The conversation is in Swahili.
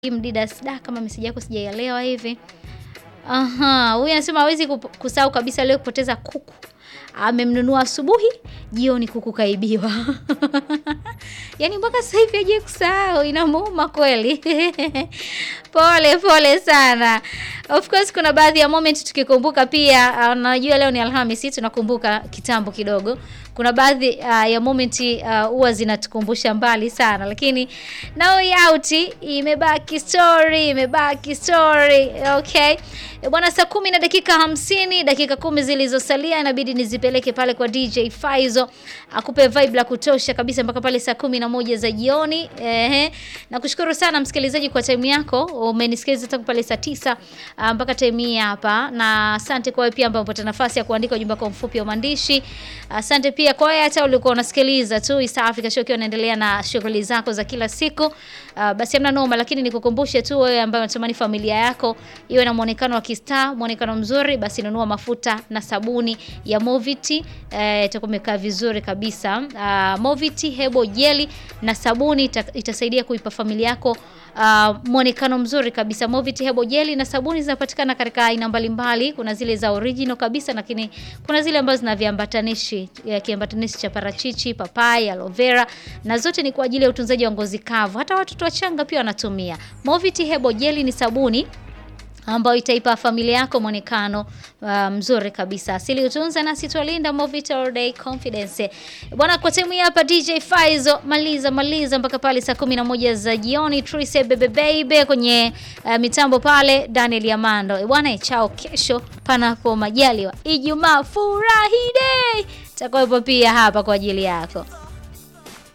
Mdidas, da kama meseji yako sijaielewa hivi. Aha, huyu anasema hawezi kup- kusahau kabisa leo kupoteza kuku. Amemnunua asubuhi, jioni kuku kaibiwa. Yaani mpaka sasa hivi hajawahi kusahau, inamuuma kweli. Pole pole sana. Of course kuna baadhi ya moment tukikumbuka pia, uh, najua leo ni Alhamisi tunakumbuka kitambo kidogo. Kuna baadhi uh, ya moment uh, huwa zinatukumbusha mbali sana, lakini now out imebaki story, imebaki story. Okay. E bwana, saa kumi na dakika hamsini, dakika kumi zilizosalia inabidi nizipeleke pale kwa DJ Faizo akupe vibe la kutosha kabisa mpaka pale saa kumi na moja za jioni. Ehe, nakushukuru sana msikilizaji kwa time yako, umenisikiliza tangu pale saa tisa ah, mpaka time hii hapa, na asante kwa wewe pia ambao umepata nafasi ya kuandika ujumbe wako mfupi wa maandishi. Asante pia kwa wewe hata ulikuwa unasikiliza tu East Africa Show ukiwa unaendelea na shughuli zako za kila siku. Ah, basi hamna noma, lakini nikukumbushe tu wewe ambaye unatamani familia yako iwe na muonekano wa kistaa, muonekano mzuri, basi nunua mafuta na sabuni ya Moviti eh, itakuwa imekaa vizuri kabisa. Ah, Moviti hebo jeli na sabuni ita, itasaidia kuipa familia yako uh, mwonekano mzuri kabisa. Moviti hebo jeli na sabuni zinapatikana katika aina mbalimbali. Kuna zile za original kabisa, lakini kuna zile ambazo zina viambatanishi, ya kiambatanishi cha parachichi, papai, aloe vera, na zote ni kwa ajili ya utunzaji wa ngozi kavu. Hata watoto wachanga pia wanatumia. Moviti hebo jeli ni sabuni ambayo itaipa familia yako mwonekano uh, mzuri kabisa. Asili utunza nasi twalinda Movit all day confidence. Bwana, kwa timu hii hapa DJ Faizo, maliza maliza mpaka pale saa 11 za jioni. Trise bebe baby kwenye uh, mitambo pale Daniel Yamando. E bwana, chao kesho panapo majaliwa. Ijumaa furahi day. Takuwepo pia hapa kwa ajili yako.